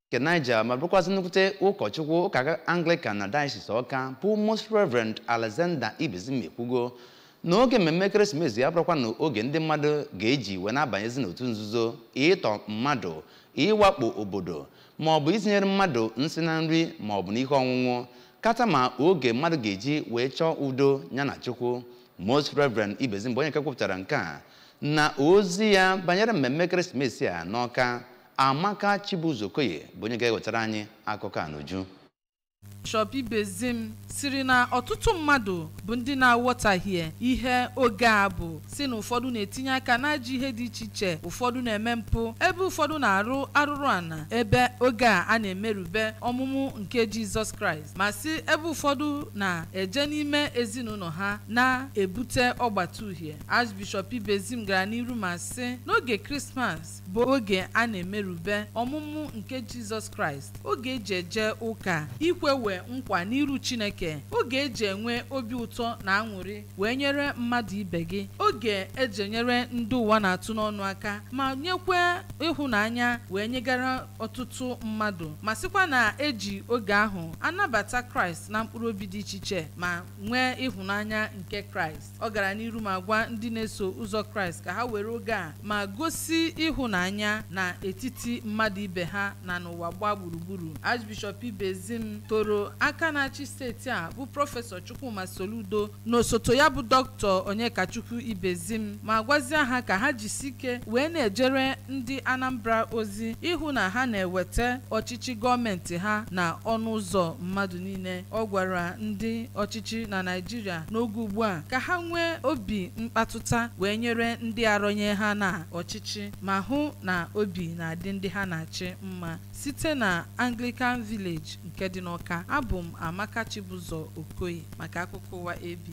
nke Niger ma bụrụkwazị nnukwute ụkọchukwu ụka Anglican na Diocese Ọka bụ Most Reverend Alexander Ibezim ekwugo n'oge mmemme ekeresimesi ya bụrụkwa na oge ndị mmadụ ga-eji wee na-abanyezi n'otu nzuzo ịtọ mmadụ ịwakpo obodo ma ọ bụ itinyere mmadụ nsị na nri ma ọ bụ n'ihe ọṅụṅụ kata ma oge mmadụ ga-eji wee chọọ udo ya na Chukwu Most Reverend Ibezim bụ onye nke kwupụtara nke a na ozi ya banyere mmemme ekeresimesi a n'Ọka Amaka Chibuzokoye bụ onye ga-ewetara anyị akụkọ a n'uju Bishọp Ibezim siri na ọtụtụ mmadụ bụ ndị na-aghọtahie ihe oge a bụ si na ụfọdụ na-etinye aka n'ajọ ihe dị iche iche ụfọdụ na-eme mpụ ebe ụfọdụ na-arụ arụrụ ana ebe oge a a na-emerube ọmụmụ nke Jizọs Kraịst ma si ebe ụfọdụ na-eje n'ime ezinụlọ ha na-ebute ọgbata uhie Archbishop Ibezim gara n'iru ma sị n'oge Krismas bụ oge a na-emerube ọmụmụ nke Jizọs Kraịst oge eji eje ụka ikwe wee nkwa n'iru Chineke oge eji enwe obi ụtọ na aṅụrị wee nyere mmadụ ibe gị oge eji enyere ndị ụwa na-atụ n'ọnụ aka ma nyekwe ịhụnanya wee nyegara ọtụtụ mmadụ ma sịkwa na eji oge ahụ anabata Kraịst na mkpụrụ obi dị iche iche ma nwee ịhụnanya nke Kraịst ọ gara n'iru ma gwa ndị na-eso ụzọ Kraịst ka ha were oge a ma gosi ịhụnanya na etiti mmadụ ibe ha na n'ụwa gbaa gburugburu Archbishop Ibezim toro aka na-achị steeti a bụ prọfesọ Chukwuma Soludo na osote ya bụ dọkịta Onyekachukwu Ibezim ma gwazie ha ka ha jisi ike wee na-ejere ndị Anambra ozi ịhụ na ha na-eweta ọchịchị gọọmenti ha na ọnụ ụzọ mmadụ niile ọ gwara ndị ọchịchị na Naịjirịa n'oge ugbu a ka ha nwee obi mkpatụta wee nyere ndị arọnye ha na ọchịchị ma hụ na obi na-adị ndị ha na-achị mma site na Anglican Village nke dị n'Ọka abụ m Amaka Chibụzọ Okoye maka akụkọ ụwa AB